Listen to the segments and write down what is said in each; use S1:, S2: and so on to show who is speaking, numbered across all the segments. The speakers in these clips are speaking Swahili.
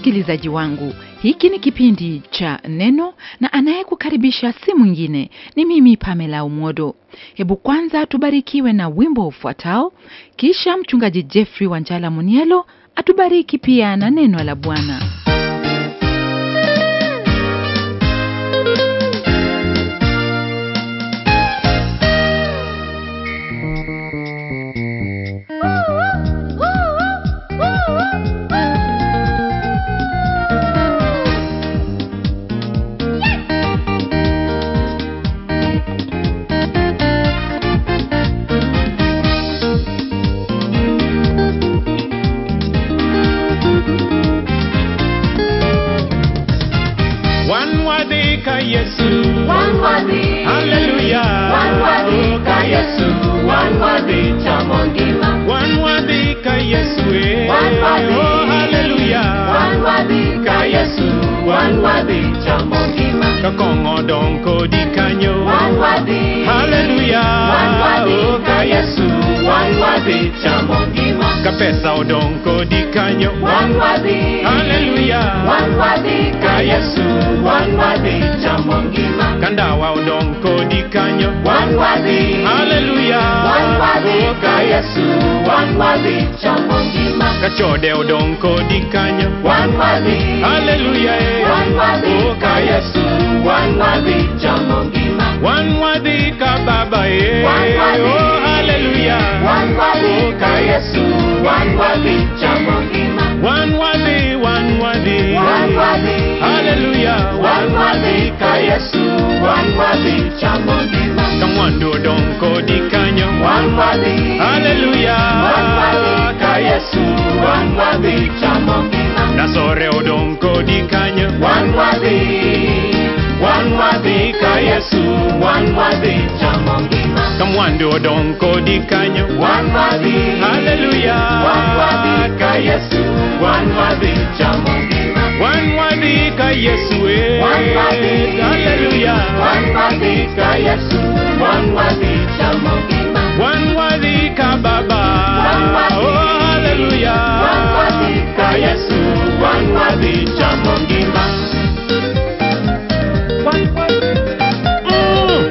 S1: msikilizaji wangu hiki ni kipindi cha neno na anayekukaribisha si mwingine ni mimi pamela umodo hebu kwanza tubarikiwe na wimbo ufuatao kisha mchungaji jeffrey wanjala munielo atubariki pia na neno la bwana
S2: wanwadhika yesu
S3: Wanwadhi,
S2: haleluya
S3: wanwadhika Yesu, wanwadhi chamo ngima.
S2: wanwadhika yesu eh.
S3: Wanwadhi.
S2: oh, haleluya
S3: Wanwadhika Yesu, wanwadhi chamo ngima.
S2: kakong'o dong kodi kanyo
S3: Wanwadhi,
S2: haleluya
S3: wanwadhika Yesu, wanwadhi chamo ngima.
S2: ka pesa odong kodi kanyo
S3: Wanwadhi,
S2: haleluya
S3: wanwadhika Yesu, wanwadhi chamo ngima.
S2: ka ndawa odong kodi kanyo
S3: Wanwadhi,
S2: haleluya
S3: wanwadhika Yesu, wanwadhi chamo ngima.
S2: ka chode odong kodi kanyo
S3: Wanwadhi,
S2: haleluya eh.
S3: wanwadhika Yesu, wanwadhi chamo ngima.
S2: wanwadhika baba eh.
S3: Wanwadhi.
S2: oh, haleluya
S3: Wanwadhika Yesu, wanwadhi chamo ngima.
S2: wanwadhi wanwadhi
S3: Wanwadhi,
S2: haleluya
S3: wanwadhika Yesu, wanwadhi chamo ngima.
S2: ka mwandu odong kodi kanyo
S3: Wanwadhi,
S2: haleluya
S3: wanwadhika Yesu, wanwadhi chamo ngima.
S2: nasore odong kodi kanyo
S3: Wanwadhi, wanwadhika Yesu, wanwadhi chamo ngima.
S2: ka mwandu odong kodi kanyo
S3: Wanwadhi,
S2: haleluya
S3: wanwadhika Yesu, wanwadhi chamo ngima.
S2: wanwadhika yesu eh.
S3: Wanwadhi.
S2: haleluya
S3: Wanwadhika Yesu, wanwadhi chamo ngima.
S2: wanwadhika baba
S3: Wanwadhi.
S2: oh, haleluya
S3: Wanwadhika Yesu, wanwadhi chamo ngima.
S2: Mm.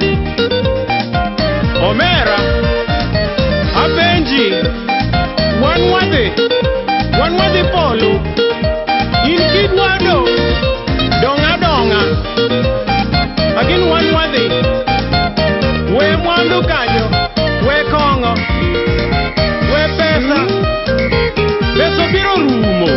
S2: omera apenji wanwadhi wanwadhi polo in kidwado donga donga lakini wanwadhi we mwandu kanyo we kong'o we pesa pesa biro rumo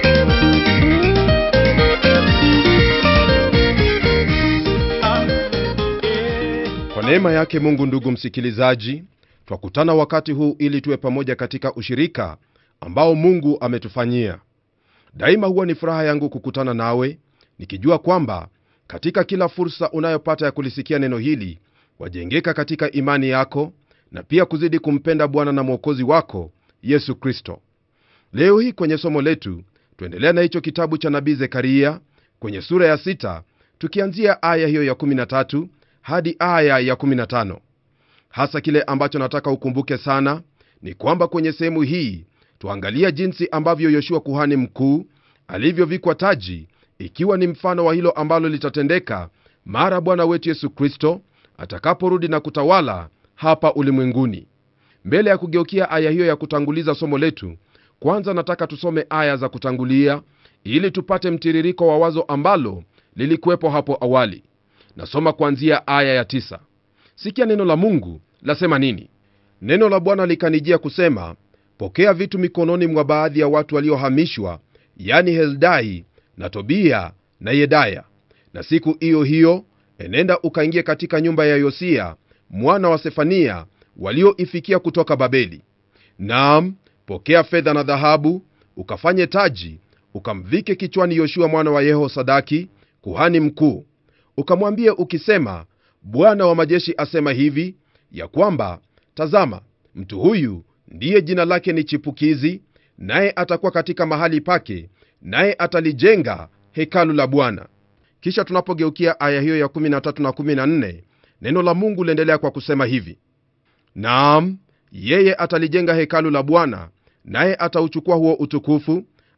S2: Ah, eh.
S4: Kwa neema yake Mungu, ndugu msikilizaji, twakutana wakati huu ili tuwe pamoja katika ushirika ambao Mungu ametufanyia. Daima huwa ni furaha yangu kukutana nawe, nikijua kwamba katika kila fursa unayopata ya kulisikia neno hili wajengeka katika imani yako na pia kuzidi kumpenda Bwana na Mwokozi wako Yesu Kristo. Leo hii kwenye somo letu tuendelea na hicho kitabu cha nabii Zekaria kwenye sura ya sita, tukianzia aya hiyo ya 13 hadi aya ya 15. Hasa kile ambacho nataka ukumbuke sana ni kwamba kwenye sehemu hii tuangalia jinsi ambavyo Yoshua kuhani mkuu alivyovikwa taji, ikiwa ni mfano wa hilo ambalo litatendeka mara Bwana wetu Yesu Kristo atakaporudi na kutawala hapa ulimwenguni. Mbele ya kugeukia aya hiyo ya kutanguliza somo letu, kwanza nataka tusome aya za kutangulia ili tupate mtiririko wa wazo ambalo lilikuwepo hapo awali. Nasoma kuanzia aya ya tisa. Sikia neno la Mungu lasema nini? Neno la Bwana likanijia kusema, pokea vitu mikononi mwa baadhi ya watu waliohamishwa, yani Heldai na Tobia na Yedaya, na siku hiyo hiyo enenda ukaingie katika nyumba ya Yosia mwana wa Sefania walioifikia kutoka Babeli. Naam, pokea fedha na dhahabu, ukafanye taji, ukamvike kichwani Yoshua mwana wa Yehosadaki kuhani mkuu, ukamwambie ukisema, Bwana wa majeshi asema hivi ya kwamba, tazama, mtu huyu ndiye jina lake ni Chipukizi, naye atakuwa katika mahali pake, naye atalijenga hekalu la Bwana. Kisha tunapogeukia aya hiyo ya 13 na 14, neno la Mungu liendelea kwa kusema hivi: Naam, yeye atalijenga hekalu la Bwana, naye atauchukua huo utukufu,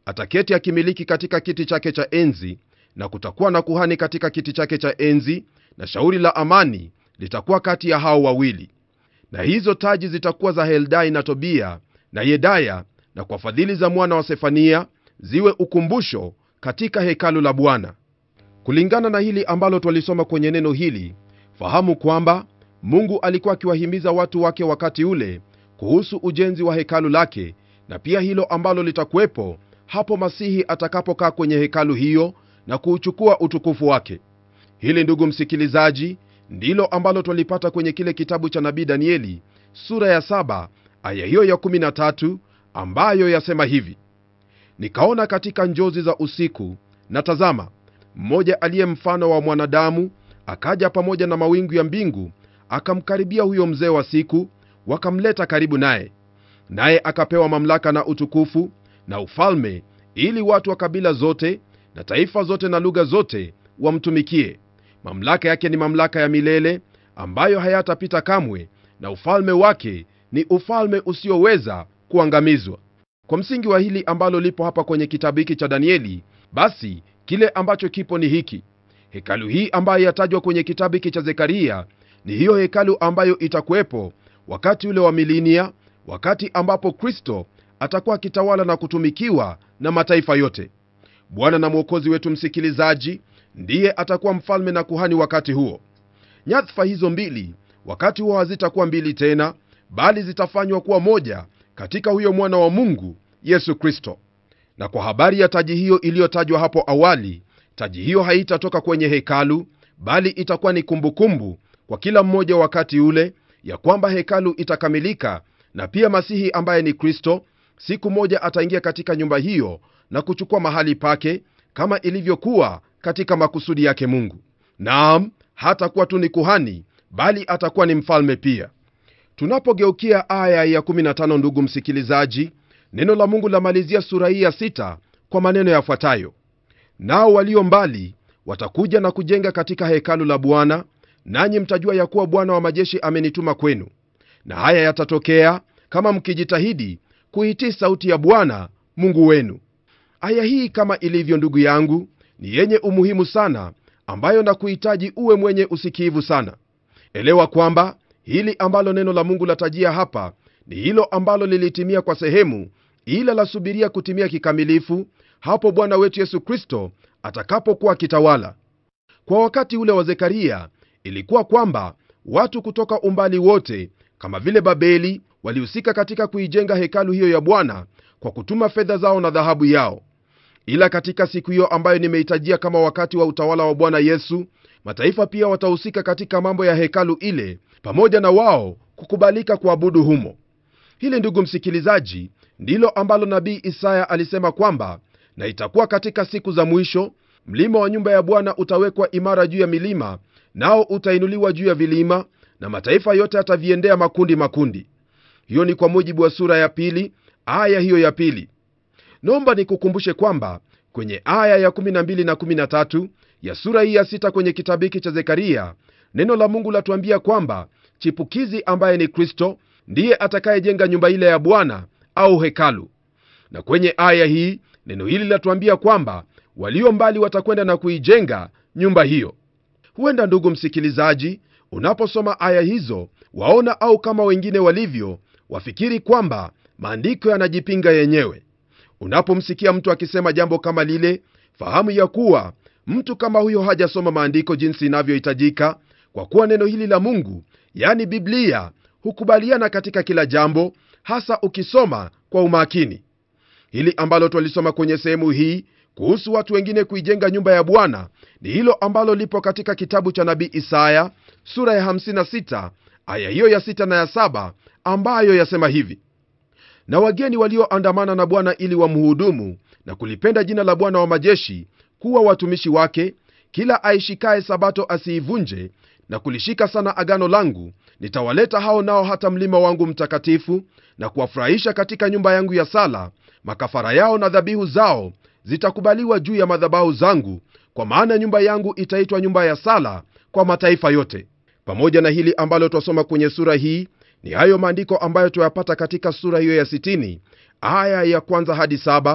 S4: ataketi akimiliki katika kiti chake cha enzi na kutakuwa na kuhani katika kiti chake cha enzi na shauri la amani litakuwa kati ya hao wawili na hizo taji zitakuwa za heldai na tobia na yedaya na kwa fadhili za mwana wa sefania ziwe ukumbusho katika hekalu la bwana kulingana na hili ambalo twalisoma kwenye neno hili fahamu kwamba mungu alikuwa akiwahimiza watu wake wakati ule kuhusu ujenzi wa hekalu lake na pia hilo ambalo litakuwepo hapo masihi atakapokaa kwenye hekalu hiyo na kuuchukua utukufu wake hili ndugu msikilizaji ndilo ambalo twalipata kwenye kile kitabu cha nabii danieli sura ya 7 aya hiyo ya 13 ambayo yasema hivi nikaona katika njozi za usiku na tazama mmoja aliye mfano wa mwanadamu akaja pamoja na mawingu ya mbingu akamkaribia huyo mzee wa siku wakamleta karibu naye naye akapewa mamlaka na utukufu na ufalme ili watu wa kabila zote na taifa zote na lugha zote wamtumikie mamlaka yake ni mamlaka ya milele ambayo hayatapita kamwe na ufalme wake ni ufalme usioweza kuangamizwa kwa msingi wa hili ambalo lipo hapa kwenye kitabu hiki cha danieli basi kile ambacho kipo ni hiki hekalu hii ambayo yatajwa kwenye kitabu hiki cha zekaria ni hiyo hekalu ambayo itakuwepo wakati ule wa milinia wakati ambapo kristo atakuwa akitawala na kutumikiwa na mataifa yote bwana na mwokozi wetu msikilizaji ndiye atakuwa mfalme na kuhani wakati huo nyadhifa hizo mbili wakati huo hazitakuwa mbili tena bali zitafanywa kuwa moja katika huyo mwana wa mungu yesu kristo na kwa habari ya taji hiyo iliyotajwa hapo awali taji hiyo haitatoka kwenye hekalu bali itakuwa ni kumbukumbu kumbu kwa kila mmoja wakati ule ya kwamba hekalu itakamilika na pia masihi ambaye ni kristo siku moja ataingia katika nyumba hiyo na kuchukua mahali pake kama ilivyokuwa katika makusudi yake mungu naam hatakuwa tu ni kuhani bali atakuwa ni mfalme pia tunapogeukia aya ya 15 ndugu msikilizaji neno la mungu lamalizia sura hii ya 6 kwa maneno yafuatayo nao walio mbali watakuja na kujenga katika hekalu la bwana nanyi mtajua ya kuwa bwana wa majeshi amenituma kwenu na haya yatatokea kama mkijitahidi kuitii sauti ya bwana mungu wenu aya hii kama ilivyo ndugu yangu ni yenye umuhimu sana ambayo na kuhitaji uwe mwenye usikivu sana elewa kwamba hili ambalo neno la mungu latajia hapa ni hilo ambalo lilitimia kwa sehemu ila lasubiria kutimia kikamilifu hapo bwana wetu yesu kristo atakapokuwa akitawala kwa wakati ule wa zekaria ilikuwa kwamba watu kutoka umbali wote kama vile babeli walihusika katika kuijenga hekalu hiyo ya bwana kwa kutuma fedha zao na dhahabu yao ila katika siku hiyo ambayo nimeitajia kama wakati wa utawala wa bwana yesu mataifa pia watahusika katika mambo ya hekalu ile pamoja na wao kukubalika kuabudu humo hili ndugu msikilizaji ndilo ambalo nabii isaya alisema kwamba na itakuwa katika siku za mwisho mlima wa nyumba ya bwana utawekwa imara juu ya milima nao utainuliwa juu ya vilima na mataifa yote yataviendea makundi makundi hiyo ni kwa mujibu wa sura ya pili aya hiyo ya pili naomba nikukumbushe kwamba kwenye aya ya 12 na 13 ya sura hii ya 6 kwenye kitabu hiki cha zekaria neno la mungu latuambia kwamba chipukizi ambaye ni kristo ndiye atakayejenga nyumba ile ya bwana au hekalu na kwenye aya hii neno hili latuambia kwamba walio mbali watakwenda na kuijenga nyumba hiyo huenda ndugu msikilizaji unaposoma aya hizo waona au kama wengine walivyo wafikiri kwamba maandiko yanajipinga yenyewe unapomsikia mtu akisema jambo kama lile fahamu ya kuwa mtu kama huyo hajasoma maandiko jinsi inavyohitajika kwa kuwa neno hili la mungu yani biblia hukubaliana katika kila jambo hasa ukisoma kwa umakini hili ambalo twalisoma kwenye sehemu hii kuhusu watu wengine kuijenga nyumba ya bwana ni hilo ambalo lipo katika kitabu cha nabii isaya sura ya 56 aya hiyo ya 6 na ya 7 ambayo yasema hivi na wageni walioandamana na bwana ili wamhudumu na kulipenda jina la bwana wa majeshi kuwa watumishi wake kila aishikaye sabato asiivunje na kulishika sana agano langu nitawaleta hao nao hata mlima wangu mtakatifu na kuwafurahisha katika nyumba yangu ya sala makafara yao na dhabihu zao zitakubaliwa juu ya madhabahu zangu kwa maana nyumba yangu itaitwa nyumba ya sala kwa mataifa yote pamoja na hili ambalo twasoma kwenye sura hii ni hayo maandiko ambayo tuyapata katika sura hiyo ya 60 aya ya kwanza hadi saba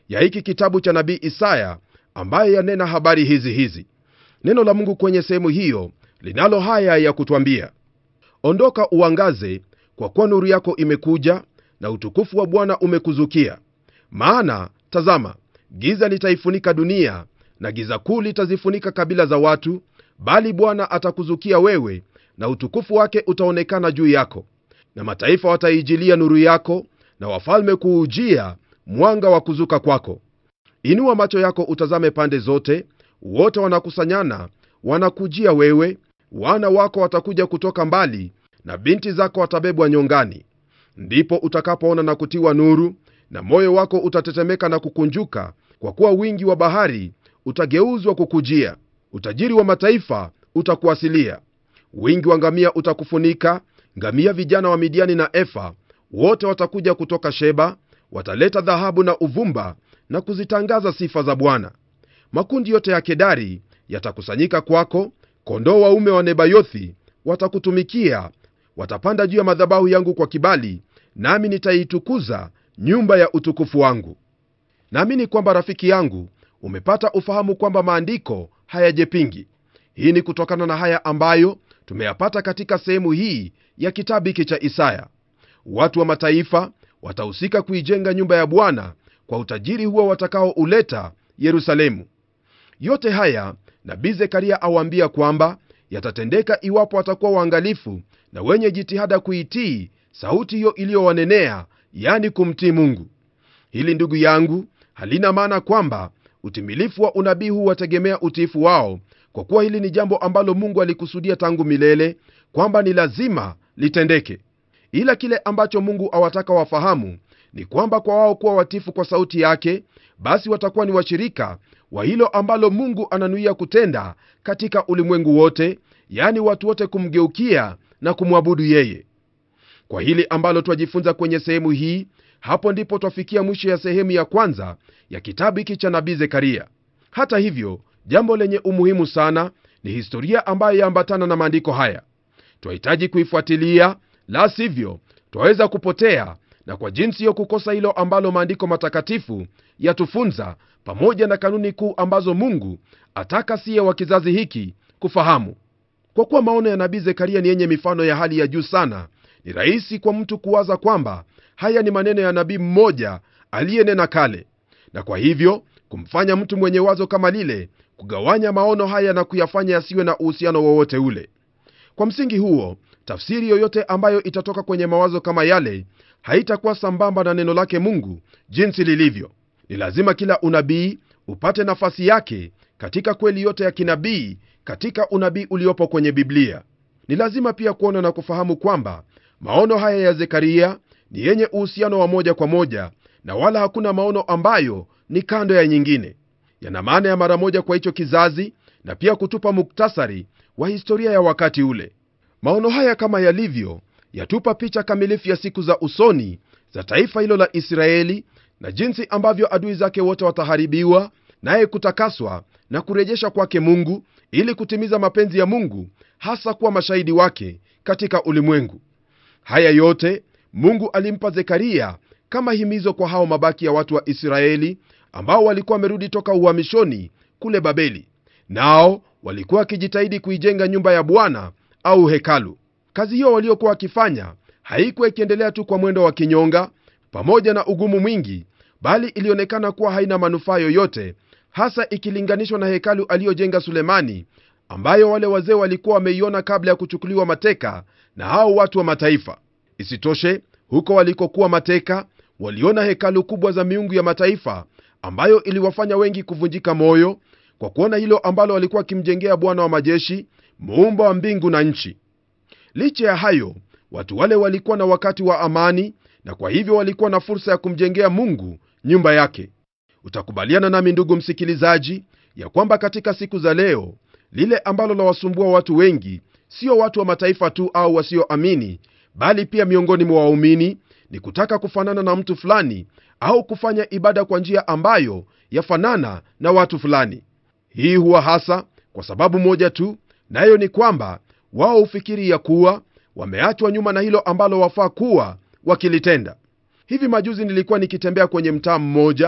S4: ya hiki kitabu cha nabii isaya ambaye yanena habari hizi hizi neno la mungu kwenye sehemu hiyo linalo haya ya kutwambia ondoka uangaze kwa kuwa nuru yako imekuja na utukufu wa bwana umekuzukia maana tazama giza litaifunika dunia na giza kuu litazifunika kabila za watu bali bwana atakuzukia wewe na utukufu wake utaonekana juu yako na mataifa wataijilia nuru yako na wafalme kuujia mwanga wa kuzuka kwako inua macho yako utazame pande zote wote wanakusanyana wanakujia wewe wana wako watakuja kutoka mbali na binti zako watabebwa nyongani ndipo utakapoona na kutiwa nuru na moyo wako utatetemeka na kukunjuka kwa kuwa wingi wa bahari utageuzwa kukujia utajiri wa mataifa utakuasilia wingi wa ngamia utakufunika ngamia vijana wa midiani na efa wote watakuja kutoka sheba wataleta dhahabu na uvumba na kuzitangaza sifa za bwana makundi yote ya kedari yatakusanyika kwako kondoo waume wa nebayothi watakutumikia watapanda juu ya madhabahu yangu kwa kibali nami nitaitukuza nyumba ya utukufu wangu naamini kwamba rafiki yangu umepata ufahamu kwamba maandiko hayajepingi hii ni kutokana na haya ambayo tumeyapata katika sehemu hii ya kitabu hiki cha isaya watu wa mataifa watahusika kuijenga nyumba ya bwana kwa utajiri huo watakaouleta yerusalemu yote haya nabii zekaria awaambia kwamba yatatendeka iwapo watakuwa waangalifu na wenye jitihada kuitii sauti hiyo iliyowanenea yani kumtii mungu hili ndugu yangu halina maana kwamba utimilifu wa unabii huu wategemea utiifu wao kwa kuwa hili ni jambo ambalo mungu alikusudia tangu milele kwamba ni lazima litendeke ila kile ambacho mungu awataka wafahamu ni kwamba kwa wao kuwa watifu kwa sauti yake basi watakuwa ni washirika wa hilo ambalo mungu ananuia kutenda katika ulimwengu wote yani watu wote kumgeukia na kumwabudu yeye kwa hili ambalo twajifunza kwenye sehemu hii hapo ndipo twafikia mwisho ya sehemu ya kwanza ya kitabu hiki cha nabii zekaria hata hivyo jambo lenye umuhimu sana ni historia ambayo yaambatana na maandiko haya twahitaji kuifuatilia la sivyo twaweza kupotea na kwa jinsi hiyo kukosa hilo ambalo maandiko matakatifu yatufunza pamoja na kanuni kuu ambazo mungu ataka siye wa kizazi hiki kufahamu kwa kuwa maono ya nabii zekaria ni yenye mifano ya hali ya juu sana ni rahisi kwa mtu kuwaza kwamba haya ni maneno ya nabii mmoja aliyenena kale na kwa hivyo kumfanya mtu mwenye wazo kama lile kugawanya maono haya na kuyafanya yasiwe na uhusiano wowote ule kwa msingi huo tafsiri yoyote ambayo itatoka kwenye mawazo kama yale haitakuwa sambamba na neno lake mungu jinsi lilivyo ni lazima kila unabii upate nafasi yake katika kweli yote ya kinabii katika unabii uliopo kwenye biblia ni lazima pia kuona na kufahamu kwamba maono haya ya zekaria ni yenye uhusiano wa moja kwa moja na wala hakuna maono ambayo ni kando ya nyingine yana maana ya mara moja kwa hicho kizazi na pia kutupa muktasari wa historia ya wakati ule maono haya kama yalivyo yatupa picha kamilifu ya siku za usoni za taifa hilo la israeli na jinsi ambavyo adui zake wote wataharibiwa naye kutakaswa na kurejesha kwake mungu ili kutimiza mapenzi ya mungu hasa kuwa mashahidi wake katika ulimwengu haya yote mungu alimpa zekaria kama himizo kwa hao mabaki ya watu wa israeli ambao walikuwa wamerudi toka uhamishoni kule babeli nao walikuwa wakijitahidi kuijenga nyumba ya bwana au hekalu kazi hiyo waliokuwa wakifanya haikuwa ikiendelea tu kwa mwendo wa kinyonga pamoja na ugumu mwingi bali ilionekana kuwa haina manufaa yoyote hasa ikilinganishwa na hekalu aliyojenga sulemani ambayo wale wazee walikuwa wameiona kabla ya kuchukuliwa mateka na hao watu wa mataifa isitoshe huko walikokuwa mateka waliona hekalu kubwa za miungu ya mataifa ambayo iliwafanya wengi kuvunjika moyo kwa kuona hilo ambalo walikuwa wakimjengea bwana wa majeshi muumba wa mbingu na nchi licha ya hayo watu wale walikuwa na wakati wa amani na kwa hivyo walikuwa na fursa ya kumjengea mungu nyumba yake utakubaliana nami ndugu msikilizaji ya kwamba katika siku za leo lile ambalo lawasumbua watu wengi sio watu wa mataifa tu au wasioamini bali pia miongoni mwa waumini ni kutaka kufanana na mtu fulani au kufanya ibada kwa njia ambayo yafanana na watu fulani hii huwa hasa kwa sababu moja tu nayo ni kwamba wao hufikiri ya kuwa wameachwa nyuma na hilo ambalo wafaa kuwa wakilitenda hivi majuzi nilikuwa nikitembea kwenye mtaa mmoja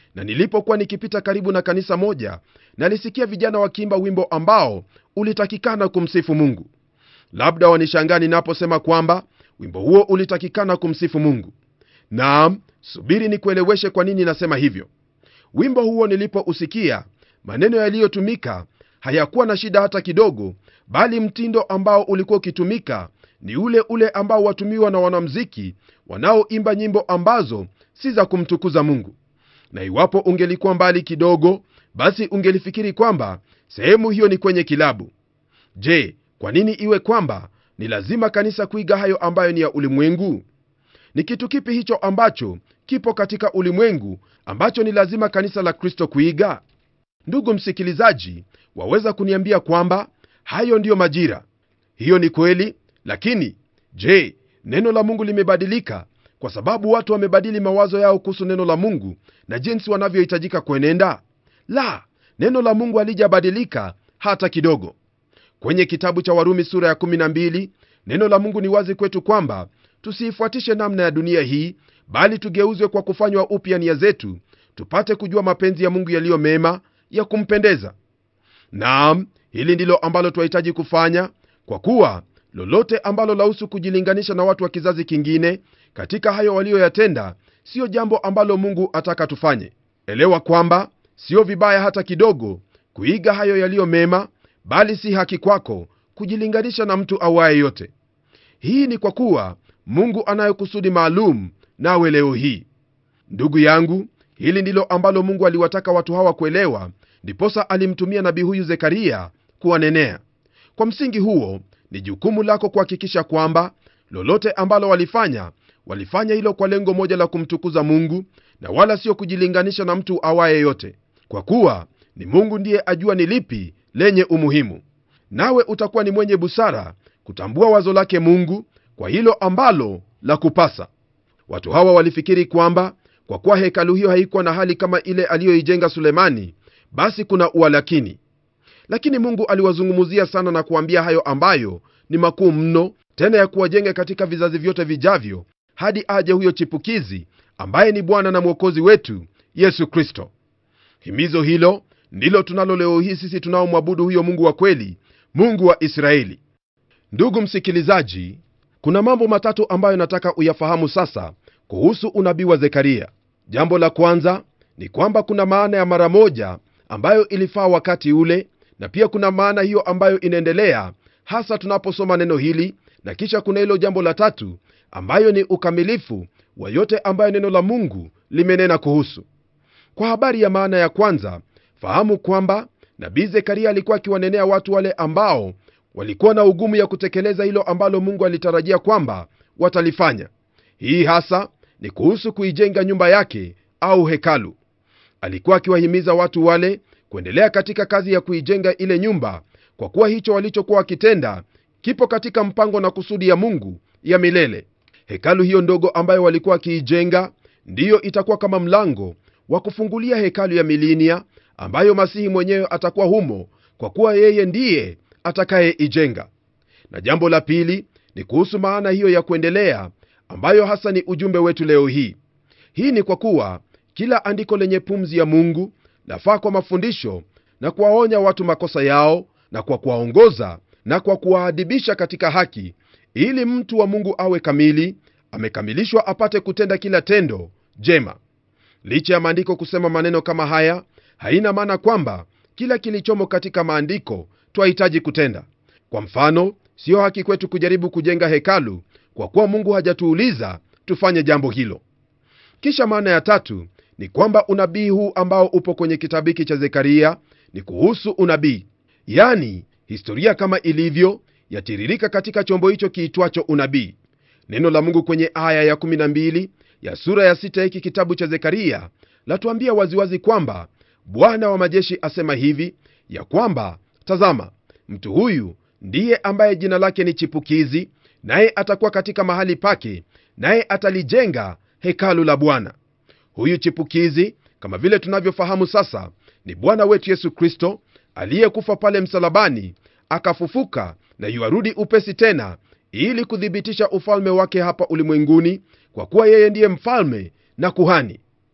S4: na nilipokuwa nikipita karibu na kanisa moja nalisikia vijana wakiimba wimbo ambao ulitakikana kumsifu mungu labda wanishangaa ninaposema kwamba wimbo huo ulitakikana kumsifu mungu naam subiri nikueleweshe kwa nini nasema hivyo wimbo huo nilipousikia maneno yaliyotumika hayakuwa na shida hata kidogo bali mtindo ambao ulikuwa ukitumika ni ule ule ambao watumiwa na wanamziki wanaoimba nyimbo ambazo si za kumtukuza mungu na iwapo ungelikuwa mbali kidogo basi ungelifikiri kwamba sehemu hiyo ni kwenye kilabu je kwa nini iwe kwamba ni lazima kanisa kuiga hayo ambayo ni ya ulimwengu ni kitu kipi hicho ambacho kipo katika ulimwengu ambacho ni lazima kanisa la kristo kuiga ndugu msikilizaji waweza kuniambia kwamba hayo ndiyo majira hiyo ni kweli lakini je neno la mungu limebadilika kwa sababu watu wamebadili mawazo yao kuhusu neno la mungu na jinsi wanavyohitajika kuenenda la neno la mungu halijabadilika hata kidogo kwenye kitabu cha warumi sura ya 12 neno la mungu ni wazi kwetu kwamba tusiifuatishe namna ya dunia hii bali tugeuzwe kwa kufanywa upya nia zetu tupate kujua mapenzi ya mungu yaliyo mema ya kumpendeza naam hili ndilo ambalo twahitaji kufanya kwa kuwa lolote ambalo lahusu kujilinganisha na watu wa kizazi kingine katika hayo waliyoyatenda siyo jambo ambalo mungu ataka tufanye elewa kwamba siyo vibaya hata kidogo kuiga hayo yaliyo mema bali si haki kwako kujilinganisha na mtu awaye yote hii ni kwa kuwa mungu anayo kusudi maalum nawe leo hii ndugu yangu hili ndilo ambalo mungu aliwataka watu hawa kuelewa ndiposa alimtumia nabii huyu zekaria kuwanenea kwa msingi huo ni jukumu lako kuhakikisha kwamba lolote ambalo walifanya walifanya hilo kwa lengo moja la kumtukuza mungu na wala sio kujilinganisha na mtu awaye yote kwa kuwa ni mungu ndiye ajua ni lipi lenye umuhimu nawe utakuwa ni mwenye busara kutambua wazo lake mungu kwa hilo ambalo la kupasa watu hawa walifikiri kwamba kwa kuwa hekalu hiyo haikuwa na hali kama ile aliyoijenga sulemani basi kuna ualakini lakini mungu aliwazungumzia sana na kuambia hayo ambayo ni makuu mno tena ya kuwajenga katika vizazi vyote vijavyo hadi aje huyo chipukizi ambaye ni bwana na mwokozi wetu yesu kristo himizo hilo ndilo tunalo leo hii sisi tunaomwabudu huyo mungu wa kweli mungu wa israeli ndugu msikilizaji kuna mambo matatu ambayo nataka uyafahamu sasa kuhusu unabii wa zekaria jambo la kwanza ni kwamba kuna maana ya mara moja ambayo ilifaa wakati ule na pia kuna maana hiyo ambayo inaendelea hasa tunaposoma neno hili na kisha kuna hilo jambo la tatu ambayo ni ukamilifu wa yote ambayo neno la mungu limenena kuhusu kwa habari ya maana ya kwanza fahamu kwamba nabii zekaria alikuwa akiwanenea watu wale ambao walikuwa na ugumu ya kutekeleza hilo ambalo mungu alitarajia kwamba watalifanya hii hasa ni kuhusu kuijenga nyumba yake au hekalu alikuwa akiwahimiza watu wale kuendelea katika kazi ya kuijenga ile nyumba kwa kuwa hicho walichokuwa wakitenda kipo katika mpango na kusudi ya mungu ya milele hekalu hiyo ndogo ambayo walikuwa wakiijenga ndiyo itakuwa kama mlango wa kufungulia hekalu ya milinia ambayo masihi mwenyewe atakuwa humo kwa kuwa yeye ndiye atakayeijenga na jambo la pili ni kuhusu maana hiyo ya kuendelea ambayo hasa ni ujumbe wetu leo hii hii ni kwa kuwa kila andiko lenye pumzi ya mungu lafaa kwa mafundisho na kuwaonya watu makosa yao na kwa kuwaongoza na kwa kuwaadibisha katika haki ili mtu wa mungu awe kamili amekamilishwa apate kutenda kila tendo jema licha ya maandiko kusema maneno kama haya haina maana kwamba kila kilichomo katika maandiko twahitaji kutenda kwa mfano siyo haki kwetu kujaribu kujenga hekalu kwa kuwa mungu hajatuuliza tufanye jambo hilo kisha maana ya tatu ni kwamba unabii huu ambao upo kwenye kitabu hiki cha zekaria ni kuhusu unabii yani historia kama ilivyo yatiririka katika chombo hicho kiitwacho unabii neno la mungu kwenye aya ya12 ya sura ya sita hiki kitabu cha zekaria latuambia waziwazi kwamba bwana wa majeshi asema hivi ya kwamba tazama mtu huyu ndiye ambaye jina lake ni chipukizi naye atakuwa katika mahali pake naye atalijenga hekalu la bwana huyu chipukizi kama vile tunavyofahamu sasa ni bwana wetu yesu kristo aliyekufa pale msalabani akafufuka na yuarudi upesi tena ili kuthibitisha ufalme wake hapa ulimwenguni kwa kuwa yeye ndiye mfalme na kuhani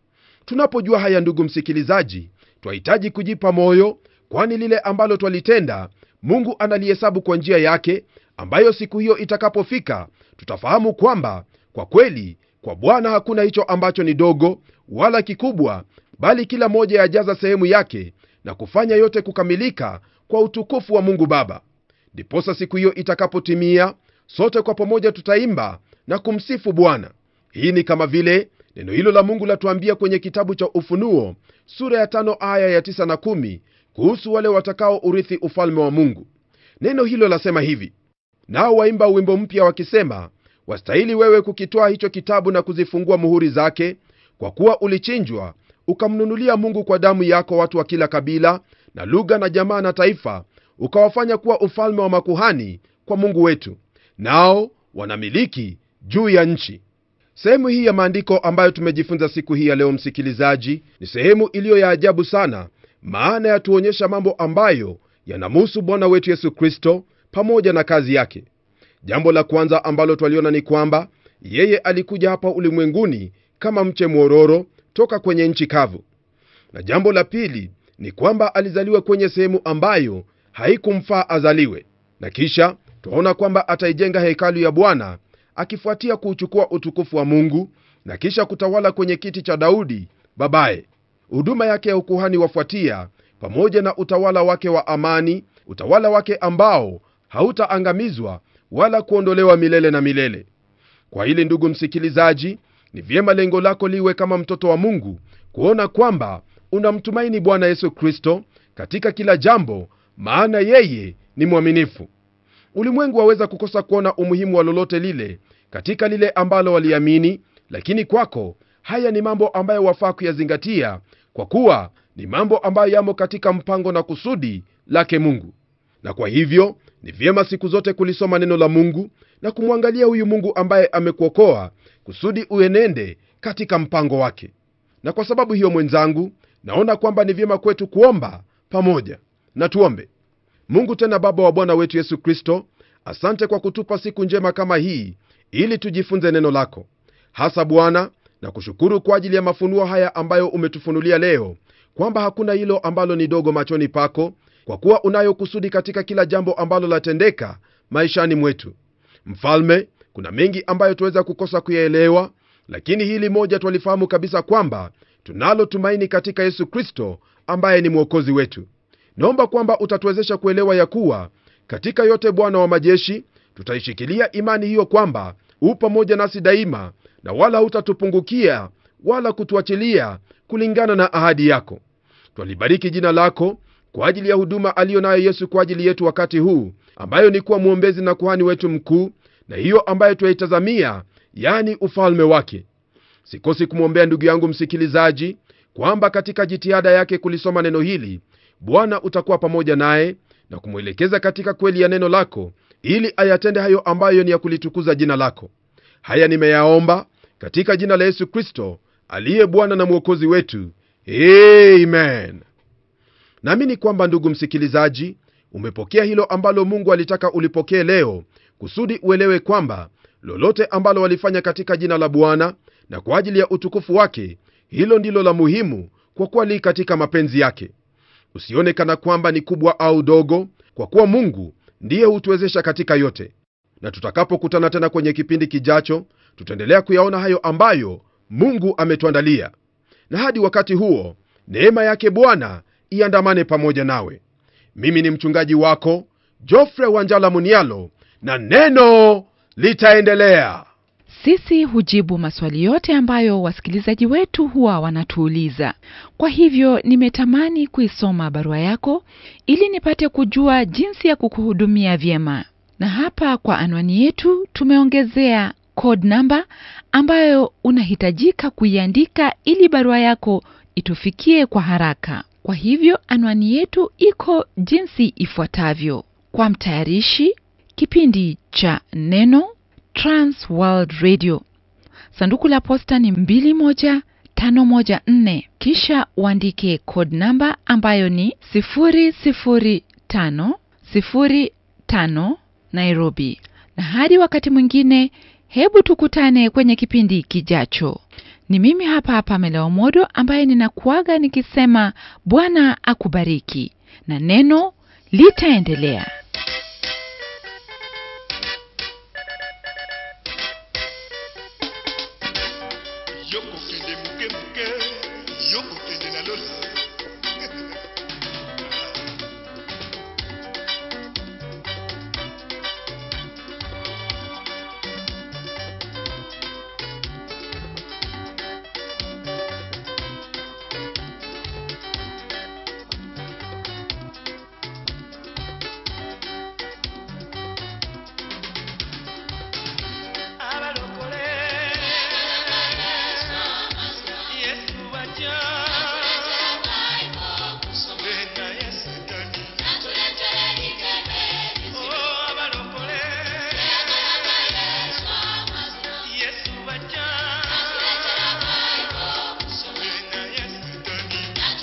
S4: tunapojua haya ndugu msikilizaji twahitaji kujipa moyo kwani lile ambalo twalitenda mungu analihesabu kwa njia yake ambayo siku hiyo itakapofika tutafahamu kwamba kwa kweli kwa bwana hakuna hicho ambacho ni dogo wala kikubwa bali kila moja yajaza sehemu yake na kufanya yote kukamilika kwa utukufu wa mungu baba ndiposa siku hiyo itakapotimia sote kwa pamoja tutaimba na kumsifu bwana hii ni kama vile neno hilo la mungu latuambia kwenye kitabu cha ufunuo sura ya tano aya ya tisa na kumi kuhusu wale watakao urithi ufalme wa mungu neno hilo lasema hivi nao waimba wimbo mpya wakisema wastahili wewe kukitwaa hicho kitabu na kuzifungua muhuri zake kwa kuwa ulichinjwa ukamnunulia mungu kwa damu yako watu wa kila kabila na lugha na jamaa na taifa ukawafanya kuwa ufalme wa makuhani kwa mungu wetu nao wanamiliki juu ya nchi sehemu hii ya maandiko ambayo tumejifunza siku hii ya leo msikilizaji ni sehemu iliyo ya ajabu sana maana yatuonyesha mambo ambayo yanamuhusu bwana wetu yesu kristo pamoja na kazi yake jambo la kwanza ambalo twaliona ni kwamba yeye alikuja hapa ulimwenguni kama mche mwororo toka kwenye nchi kavu na jambo la pili ni kwamba alizaliwa kwenye sehemu ambayo haikumfaa azaliwe na kisha twaona kwamba ataijenga hekalu ya bwana akifuatia kuuchukua utukufu wa mungu na kisha kutawala kwenye kiti cha daudi babaye huduma yake ya ukuhani wafuatia pamoja na utawala wake wa amani utawala wake ambao hautaangamizwa wala kuondolewa milele na milele kwa hili ndugu msikilizaji ni vyema lengo lako liwe kama mtoto wa mungu kuona kwamba unamtumaini bwana yesu kristo katika kila jambo maana yeye ni mwaminifu ulimwengu waweza kukosa kuona umuhimu wa lolote lile katika lile ambalo waliamini lakini kwako haya ni mambo ambayo wafaa kuyazingatia kwa kuwa ni mambo ambayo yamo katika mpango na kusudi lake mungu na kwa hivyo ni vyema siku zote kulisoma neno la mungu na kumwangalia huyu mungu ambaye amekuokoa kusudi uenende katika mpango wake na kwa sababu hiyo mwenzangu naona kwamba ni vyema kwetu kuomba pamoja na tuombe mungu tena baba wa bwana wetu yesu kristo asante kwa kutupa siku njema kama hii ili tujifunze neno lako hasa bwana na kushukuru kwa ajili ya mafunuo haya ambayo umetufunulia leo kwamba hakuna hilo ambalo ni dogo machoni pako kwa kuwa unayo kusudi katika kila jambo ambalo latendeka maishani mwetu mfalme kuna mengi ambayo tuweza kukosa kuyaelewa lakini hili moja twalifahamu kabisa kwamba tunalo tumaini katika yesu kristo ambaye ni mwokozi wetu naomba kwamba utatuwezesha kuelewa ya kuwa katika yote bwana wa majeshi tutaishikilia imani hiyo kwamba huu pamoja nasi daima na wala hutatupungukia wala kutuachilia kulingana na ahadi yako twalibariki jina lako kwa ajili ya huduma aliyo nayo yesu kwa ajili yetu wakati huu ambayo ni kuwa mwombezi na kuhani wetu mkuu na hiyo ambayo twaitazamia yani ufalme wake sikosi kumwombea ndugu yangu msikilizaji kwamba katika jitihada yake kulisoma neno hili bwana utakuwa pamoja naye na kumwelekeza katika kweli ya neno lako ili ayatende hayo ambayo ni ya kulitukuza jina lako haya nimeyaomba katika jina la yesu kristo aliye bwana na mwokozi wetu amen naamini kwamba ndugu msikilizaji umepokea hilo ambalo mungu alitaka ulipokee leo kusudi uelewe kwamba lolote ambalo walifanya katika jina la bwana na kwa ajili ya utukufu wake hilo ndilo la muhimu kwa kuwa li katika mapenzi yake usione kana kwamba ni kubwa au dogo kwa kuwa mungu ndiye hutuwezesha katika yote na tutakapokutana tena kwenye kipindi kijacho tutaendelea kuyaona hayo ambayo mungu ametuandalia na hadi wakati huo neema yake bwana iandamane pamoja nawe mimi ni mchungaji wako jofre wanjala munialo na neno litaendelea
S1: sisi hujibu maswali yote ambayo wasikilizaji wetu huwa wanatuuliza kwa hivyo nimetamani kuisoma barua yako ili nipate kujua jinsi ya kukuhudumia vyema na hapa kwa anwani yetu tumeongezea code namba ambayo unahitajika kuiandika ili barua yako itufikie kwa haraka kwa hivyo anwani yetu iko jinsi ifuatavyo kwa mtayarishi kipindi cha neno trans world radio sanduku la posta ni 21514 kisha uandike code namba ambayo ni 00505 nairobi na hadi wakati mwingine hebu tukutane kwenye kipindi kijacho Ni mimi hapa Pamela Omodo ambaye ninakuaga nikisema Bwana akubariki na neno litaendelea.
S2: yokokende moke moke yokokende na lola abalokole yesu bajja bena yesigani Oh, abalokole yesu bajja bena yesigani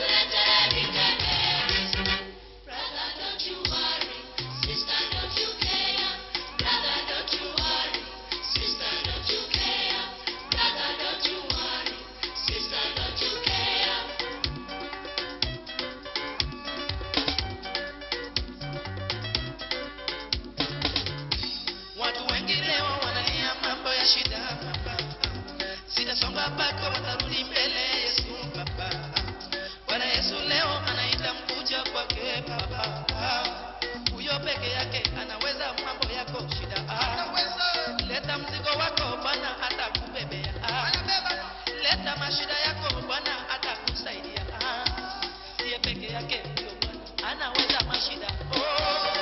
S2: Watu wengi leo wanalia mambo ya shida baba. Sitasonga bako watarudi mbele Yesu baba. Bwana Yesu leo anaita mkuja kwake baba. Huyo peke yake anaweza mambo yako shida. Leta mzigo wako Bwana atakubebea. Leta mashida yako Bwana atakusaidia. Ndiye peke yake huyo Bwana anaweza mashida. Oh.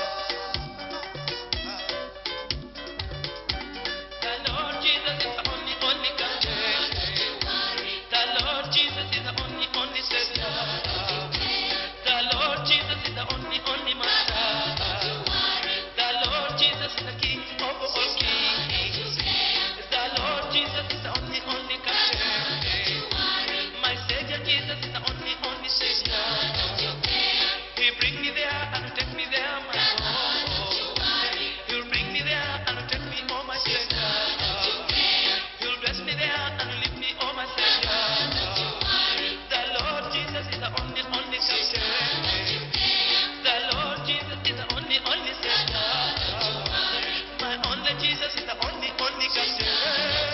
S2: The Lord Jesus is the only, only God. The Lord Jesus is the only, only Savior. The Lord Jesus is the only, only Master. The Lord Jesus is the King of all kings. The Lord Jesus is the only, only God. My Savior Jesus is the only, only Savior. He bring me there and take me there, my Lord. He'll bring me there and take me, oh my Savior. He'll bless me there and leave me, oh my Savior. The Lord Jesus is the only, only Captain. The Lord Jesus is the only, only Savior. My only Jesus is the only, only Captain.